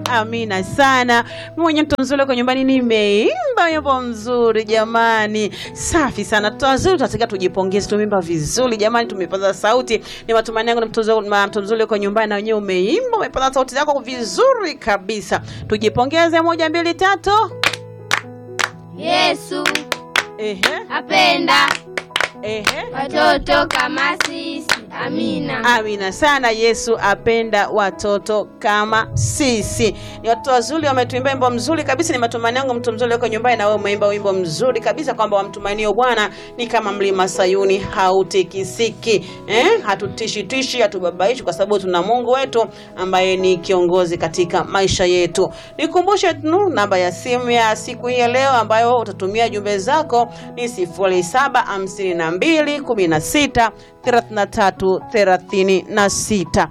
Amina sana. Mimi mwenyewe mtoto mzuri kwa nyumbani nimeimba wimbo mzuri jamani. Safi sana. Mtoto wazuri tunataka tujipongeze tumeimba vizuri jamani tumepaza sauti. Ni matumaini yangu na mtoto mtoto mzuri kwa nyumbani na wenyewe umeimba umepaza sauti zako vizuri kabisa. Tujipongeze moja mbili tatu. Yesu Ehe. apenda Ehe. watoto kama sisi. Amina. Amina sana. Yesu apenda watoto kama sisi. Ni watoto wazuri, wametuimba wimbo mzuri kabisa. Ni matumaini yangu mtu mzuri uko nyumbani na wewe umeimba wimbo mzuri kabisa, kwamba wamtumainio Bwana ni kama mlima Sayuni hautikisiki, eh? Hatutishi tishi, hatubabaishi, kwa sababu tuna Mungu wetu ambaye ni kiongozi katika maisha yetu. Nikumbushe tu namba ya simu ya siku hii ya leo ambayo utatumia jumbe zako ni 0752 16 33 36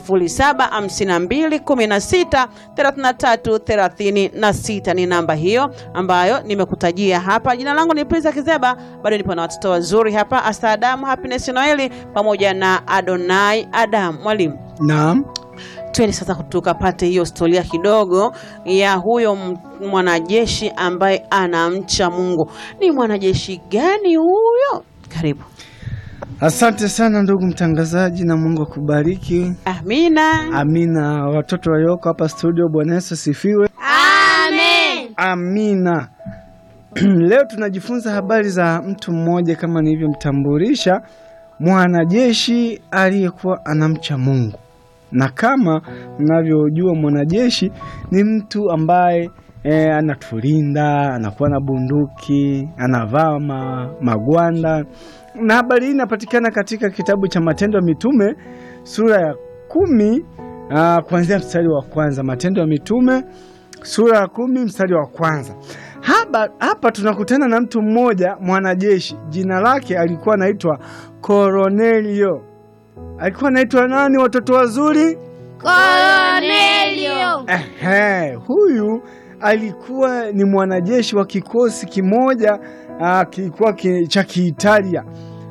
0752 16 33 36 ni namba hiyo ambayo nimekutajia hapa. Jina langu ni Prisa Kizeba, bado nipo na watoto wazuri hapa, Asta Adamu, Happiness Noeli pamoja na Adonai Adam. Mwalimu, Naam. twende sasa tukapate hiyo historia kidogo ya huyo m- mwanajeshi ambaye anamcha Mungu. Ni mwanajeshi gani huyo? Karibu. Asante sana ndugu mtangazaji, na Mungu akubariki. Amina. Amina. Watoto walioko hapa studio, Bwana Yesu asifiwe. Amen. Amina. Leo tunajifunza habari za mtu mmoja kama nilivyomtambulisha, mwanajeshi aliyekuwa anamcha Mungu. Na kama mnavyojua mwanajeshi ni mtu ambaye e, anatulinda, anakuwa na bunduki, anavaa ma, magwanda. Na habari hii inapatikana katika kitabu cha Matendo ya Mitume sura ya kumi aa, kuanzia mstari wa kwanza. Matendo ya Mitume sura ya kumi mstari wa kwanza. Hapa, hapa tunakutana na mtu mmoja mwanajeshi, jina lake alikuwa anaitwa Kornelio. Alikuwa anaitwa nani, watoto wazuri? Kornelio. Ehe, huyu alikuwa ni mwanajeshi wa kikosi kimoja ah, kilikuwa ki, cha Kiitalia.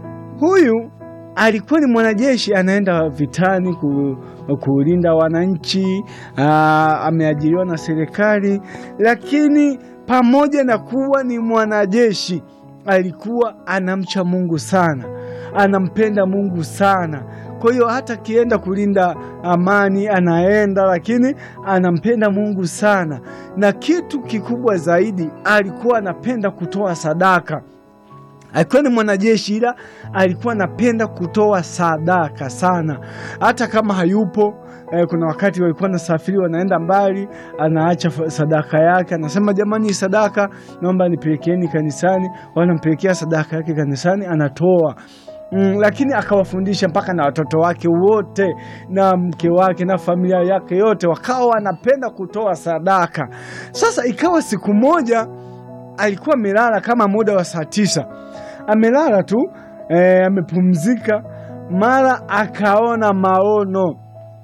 Huyu alikuwa ni mwanajeshi anaenda vitani ku, kulinda wananchi. ah, ameajiriwa na serikali, lakini pamoja na kuwa ni mwanajeshi alikuwa anamcha Mungu sana, anampenda Mungu sana. Kwa hiyo hata akienda kulinda amani anaenda, lakini anampenda Mungu sana, na kitu kikubwa zaidi alikuwa anapenda kutoa sadaka. Alikuwa ni mwanajeshi ila alikuwa anapenda kutoa sadaka sana, hata kama hayupo. Eh, kuna wakati walikuwa nasafiri wanaenda mbali, anaacha fa- sadaka yake, anasema jamani, hii sadaka naomba nipelekeni kanisani. Wanampelekea sadaka yake kanisani, anatoa Mm, lakini akawafundisha mpaka na watoto wake wote na mke wake na familia yake yote wakawa wanapenda kutoa sadaka. Sasa ikawa siku moja alikuwa amelala kama muda wa saa tisa, amelala tu eh, amepumzika, mara akaona maono,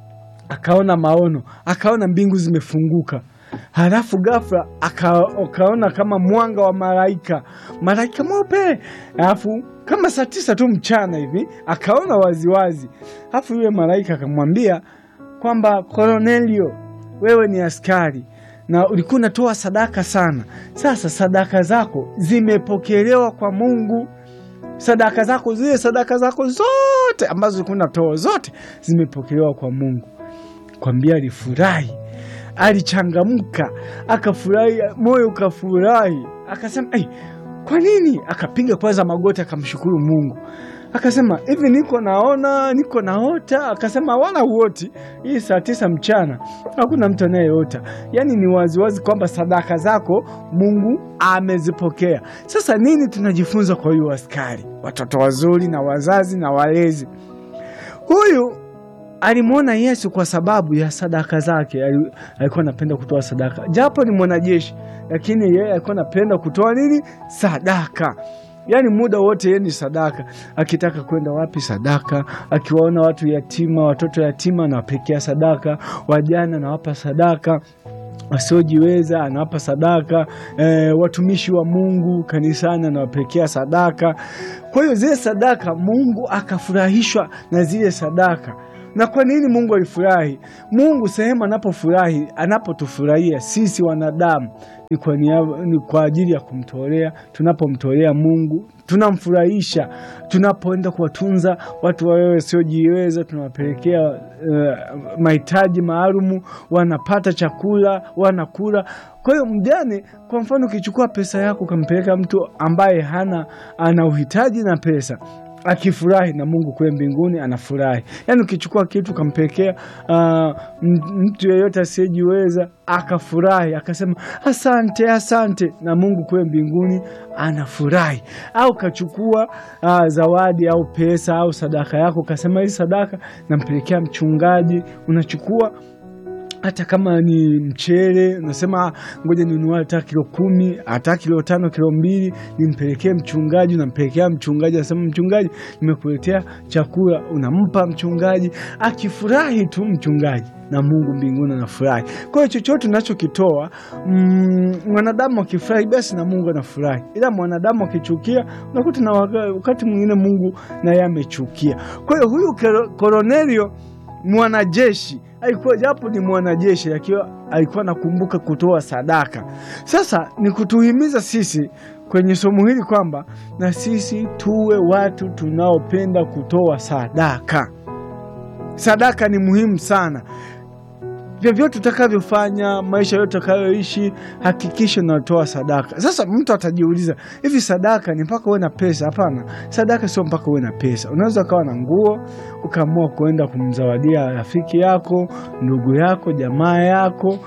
akaona maono, akaona mbingu zimefunguka. Halafu ghafla aka, akaona kama mwanga wa malaika, malaika mweupe. Halafu kama saa tisa tu mchana hivi akaona waziwazi. Halafu yule malaika akamwambia kwamba Kornelio, wewe ni askari na ulikuwa unatoa sadaka sana. Sasa sadaka zako zimepokelewa kwa Mungu. Sadaka zako zile sadaka zako zote ambazo ulikuwa unatoa zote zimepokelewa kwa Mungu. Kwambia alifurahi, alichangamka, akafurahi, moyo ukafurahi, akasema hey, kwa nini? Akapiga kwanza magoti, akamshukuru Mungu, akasema hivi, niko naona, niko naota. Akasema wala uoti, hii saa tisa mchana hakuna mtu anayeota. Yaani ni waziwazi kwamba sadaka zako Mungu amezipokea. Sasa nini tunajifunza kwa huyu askari? Watoto wazuri na wazazi na walezi, huyu alimwona Yesu kwa sababu ya sadaka zake. Ali- Alikuwa anapenda kutoa sadaka, japo ni mwanajeshi, lakini yeye alikuwa anapenda kutoa nini? Sadaka. Yaani muda wote yeye ni sadaka. Akitaka kwenda wapi, sadaka. Akiwaona watu yatima, watoto yatima, anawapelekea sadaka. Wajana anawapa sadaka wasiojiweza anawapa sadaka. E, watumishi wa Mungu kanisani anawapelekea sadaka. Kwa hiyo zile sadaka, Mungu akafurahishwa na zile sadaka. Na kwa nini Mungu alifurahi? Mungu sehemu anapofurahi, anapotufurahia sisi wanadamu ni kwa, niaba, ni kwa ajili ya kumtolea. Tunapomtolea Mungu tunamfurahisha. Tunapoenda kuwatunza watu wawewe wasiojiweza, tunawapelekea uh, mahitaji maalumu, wanapata chakula, wanakula. Kwa hiyo mjane, kwa mfano, ukichukua pesa yako ukampeleka mtu ambaye hana ana uhitaji na pesa akifurahi na Mungu kule mbinguni anafurahi. Yaani ukichukua kitu ukampelekea uh, mtu yeyote asiyejiweza akafurahi akasema asante, asante, na Mungu kule mbinguni anafurahi. Au kachukua uh, zawadi au pesa au sadaka yako ukasema hii sadaka nampelekea mchungaji, unachukua hata kama ni mchele unasema ngoja ninunue hata kilo kumi hata kilo tano kilo mbili nimpelekee mchungaji. Unampelekea mchungaji, anasema mchungaji, nimekuletea chakula. Unampa mchungaji, akifurahi tu mchungaji na Mungu mbinguni anafurahi. Kwa hiyo chochote unachokitoa mm, mwanadamu akifurahi basi na Mungu anafurahi, ila mwanadamu akichukia unakuta na wakati mwingine Mungu naye amechukia. Kwa hiyo huyu Kornelio mwanajeshi alikuwa japo ni mwanajeshi akiwa alikuwa nakumbuka kutoa sadaka. Sasa ni kutuhimiza sisi kwenye somo hili kwamba na sisi tuwe watu tunaopenda kutoa sadaka. Sadaka ni muhimu sana. Vyovyote utakavyofanya, maisha yote utakayoishi, hakikisha unatoa sadaka. Sasa mtu atajiuliza, hivi sadaka ni mpaka uwe na pesa? Hapana, sadaka sio mpaka uwe na pesa. Unaweza ukawa na nguo ukaamua kuenda kumzawadia rafiki yako, ndugu yako, jamaa yako,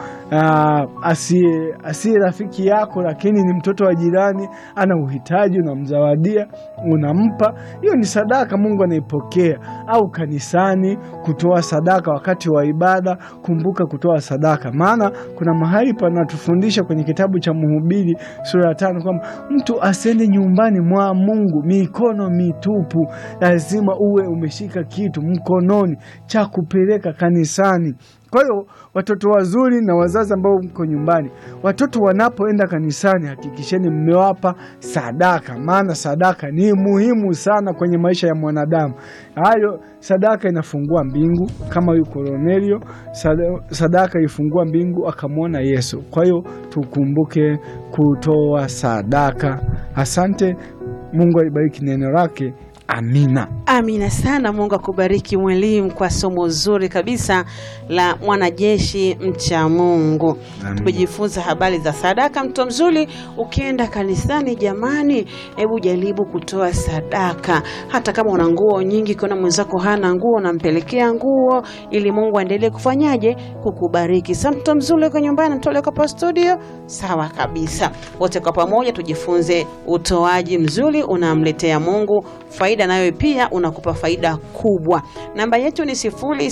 asiye asiye rafiki yako, lakini ni mtoto wa jirani, ana uhitaji, unamzawadia, unampa. Hiyo ni sadaka, Mungu anaipokea. Au kanisani, kutoa sadaka wakati wa ibada. Kumbuka kutoa sadaka, maana kuna mahali panatufundisha kwenye kitabu cha Mhubiri sura ya tano kwamba mtu asiende nyumbani mwa Mungu mikono mitupu. Lazima uwe umeshika kitu mkononi cha kupeleka kanisani. Kwa hiyo watoto wazuri na wazazi ambao mko nyumbani, watoto wanapoenda kanisani, hakikisheni mmewapa sadaka, maana sadaka ni muhimu sana kwenye maisha ya mwanadamu. Hayo sadaka inafungua mbingu, kama huyu Kornelio, sadaka ilifungua mbingu akamwona Yesu. Kwa hiyo tukumbuke kutoa sadaka. Asante. Mungu alibariki neno lake. Amina. Amina sana. Mungu akubariki mwalimu, kwa somo zuri kabisa la mwanajeshi mcha Mungu. Tumejifunza habari za sadaka. Mtoto mzuri, ukienda kanisani, jamani, hebu jaribu kutoa sadaka. Hata kama una nguo nyingi, ukiona mwenzako hana nguo, unampelekea nguo, ili Mungu aendelee kufanyaje? Kukubariki. Sasa mtoto mzuri, uko nyumbani, mtoto uko hapa studio, sawa kabisa. Wote kwa pamoja tujifunze utoaji mzuri, unamletea Mungu faida nayo pia unakupa faida kubwa. Namba yetu ni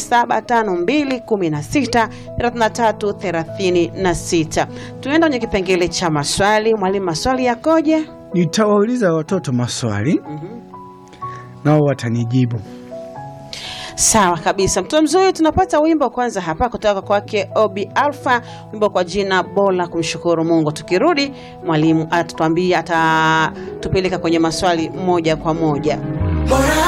0752163336. Tunaenda kwenye kipengele cha maswali. Mwalimu, maswali yakoje? Nitawauliza watoto maswali mm -hmm. nao watanijibu. Sawa kabisa, mtoto mzuri. Tunapata wimbo kwanza hapa kutoka kwake Obi Alpha, wimbo kwa jina bora kumshukuru Mungu. Tukirudi mwalimu atatuambia, atatupeleka kwenye maswali moja kwa moja. Bora